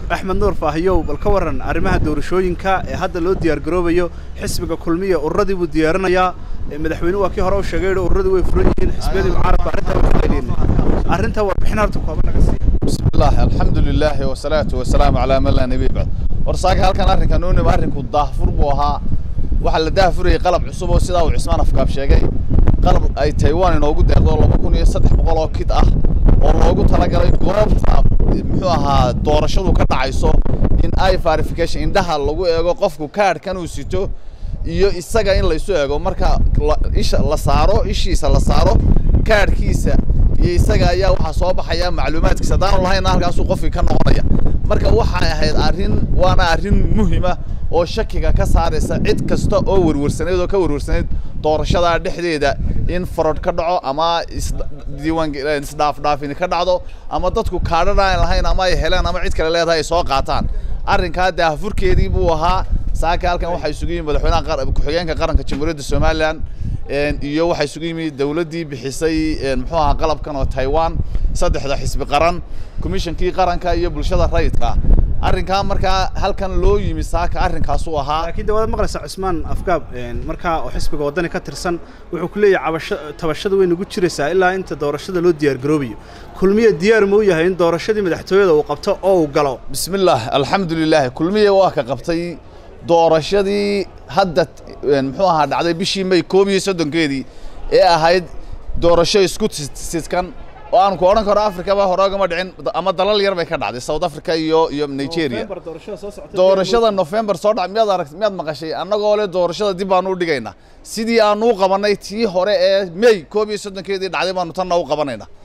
axmed nuur faahiyow bal ka waran arrimaha doorashooyinka ee hadda loo diyaargaroobayo xisbiga kulmiya ururadii buu diyaarinayaa madaxweyne waa kii hore u sheegay ururadii way furan yihiin xisbiyadii mucaaradka arrintaa way fudayleen arrintaa warbixin horta kooban naga siiya بسم الله الحمد لله والصلاة والسلام على من لا نبي بعد ورساك halkan arrinkan uu nima arrinku daahfur buu ahaa waxa la daahfurayay qalab cusub oo sidaa uu Cismaan afkaab sheegay qalab ay Taiwan inoogu deeqdo 2300 oo kit ah oo loogu talagalay goobta muxuu ahaa doorashadu ka dhacayso in ay verification indhaha lagu eego qofku kaadhkan uu sito iyo isaga in la isu eego marka isha la saaro ishiisa la saaro kaadhkiisa iyo isaga ayaa waxaa soo baxaya macluumaadkiisa haddaanu lahayna halkaasuu qofkii ka noqonaya marka waxay ahayd arrin waana arrin muhima oo shakiga ka saaraysa cid kasta oo werwarsanayd oo ka werwarsanayd doorashada dhexdeeda in farod ka dhaco ama isdiiwaan isdhaafdhaafini ka dhacdo ama dadku kaadhana aan lahayn ama ay heleen ama cid kale leedahay ay soo qaataan arrinkaa daahfurkeedii buu ahaa saaka halkan waxaa isugu yimid madaxweynaha ku-xigeenka qaranka jamhuuriyadda somalilan iyo waxaa isugu yimid dawladdii bixisay muxuu ahaa qalabkan oo taiwan saddexda xisbi qaran commissionkii qaranka iyo bulshada rayidka arrinkaa markaa halkan loo yimi saaka arrinkaasuu ahaa laakiin dawlad maqlaysa cusmaan afgaab markaa oo xisbiga waddani ka tirsan wuxuu ku leeyahay cabasho tabashada way nagu jiraysaa ilaa inta doorashada loo diyaargaroobayo kulmiye diyaar ma u yahay in doorashadii madaxtooyada uu qabto oo uu galo bismillaah alxamdu lilah kulmiye waa ka qabtay doorashadii hadda muxuu ahaa dhacday bishii may koob iyo soddonkeedii ee ahayd doorasho isku sidkan oo aan ku odhan karo afrikaba hore ogama dhicin ama dalal yar bay ka dhacday south africa iyo iyo nigeria doorashada november soo dhac miyaad aragt miyaad maqashay annagoo le doorashada dib baanu u dhigaynaa sidii aanu u qabanay tii hore ee may koob iyo soddonkeedii dhacday baanu tanna u qabanaynaa